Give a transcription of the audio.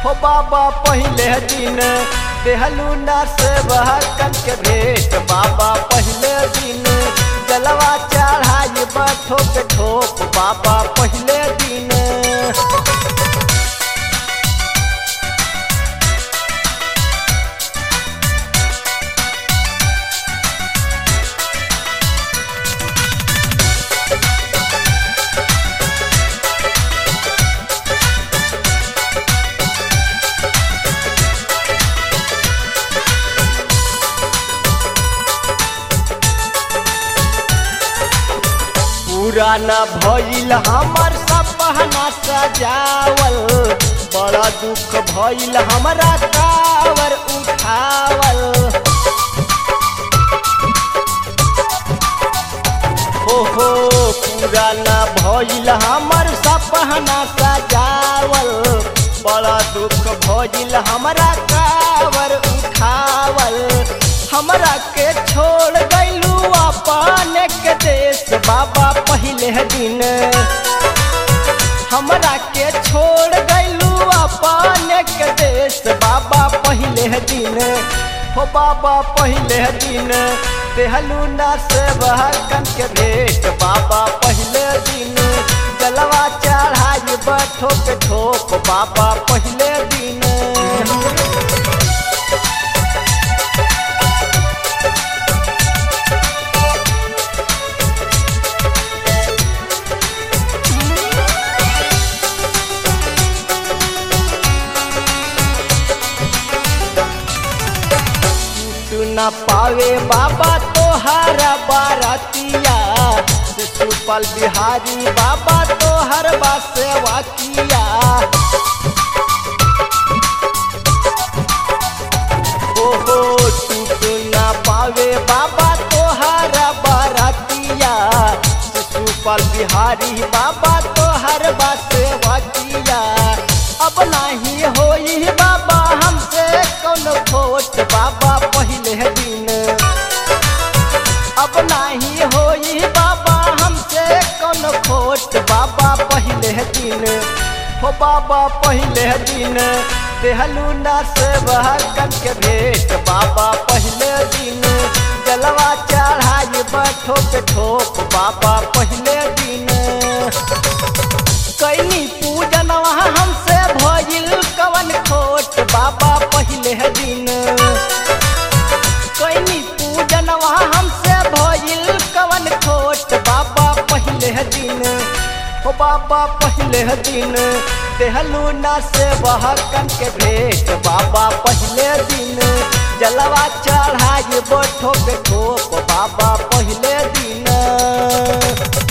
हो बाबा पहले दिन देहलू ना से बहकन के भेंट बाबा पहले दिन जलवा चढ़ाई बठो के ठोप बाबा पहले दिन पुराना भइल हमर सपना सजावल बड़ा दुख भइल हमरा कावर उठावल ओहो पुराना भइल हमर सपना सजावल बड़ा दुख भइल हमरा कावर उठावल हमरा के छोड़ गइलू अपन के देश बाबा पहले दिन हमरा के छोड़ गइलू अपन के देश बाबा पहले दिन हो बाबा पहले दिन देहलू ना से बहकन के भेंट बाबा पहले दिन जलवा चढ़ाई बठो के ठोप बाबा पहले दिन तू न पावे बाबा तोहर बारतिया सुपल बिहारी बाबा तोहर बसेवा किया ओहो तू न पावे बाबा तोहर बारतिया सुपल बिहारी बाबा तोहर बसेवा किया अब नहीं होई बाबा हमसे कौन खोट बाबा पहले दिन अब नहीं होई बाबा हमसे कौन खोट बाबा पहले दिन हो बाबा पहले दिन देहलू ना से बहकन के भेंट बाबा पहले दिन जलवा चढ़ाई बठो के ठोप बाबा पहले दिन कैनी पूजन वहाँ हमसे भइल कवन खोट बाबा पहले दिन कैनी पूजन वहाँ हमसे भइल कवन खोट बाबा पहले दिन हो बाबा पहले दिन देहलू ना से बहकन के भेंट बाबा पहले दिन जलवा चढ़ाई बठो के ठोप बाबा पहले दिन